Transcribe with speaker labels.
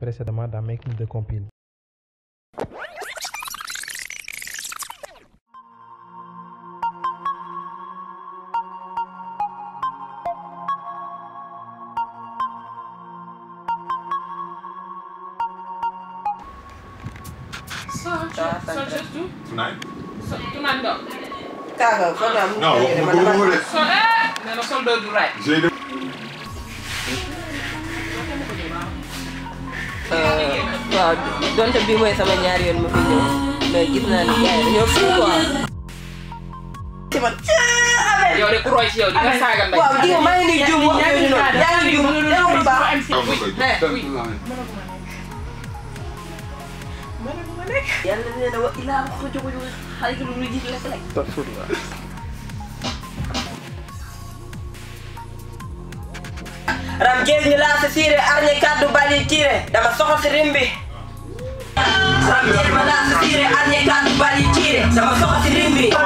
Speaker 1: précédemment dans Making the Compile.
Speaker 2: So, so just do.
Speaker 3: Tonight?
Speaker 2: So, tonight no.
Speaker 4: kaaga foog naa
Speaker 3: Non,
Speaker 4: mu
Speaker 3: waxuma góobu de.
Speaker 2: So, eh, nee na sol doo du right.
Speaker 3: J'ai de...
Speaker 4: waaw donte bii mooy sama ñaari yoon ma fi ñëw mais gis naa ni gars yi dañoo fi quoi. ci man
Speaker 2: yow de ku roy ci yow di nga saaga ndey.
Speaker 4: waaw di maa ngi nii juum wax yooyu noonu yaa ngi juum yow lu baax. yàlla nee na wa ilaa ko jóg jóg xale lu lu gis lekk lekk. ram jees ñu laa sa siire arñe kaddu bali tiire dama soxo si rimbi ram jees ma laa sa siire arñe kaddu bali tiire dama soxo si rimbi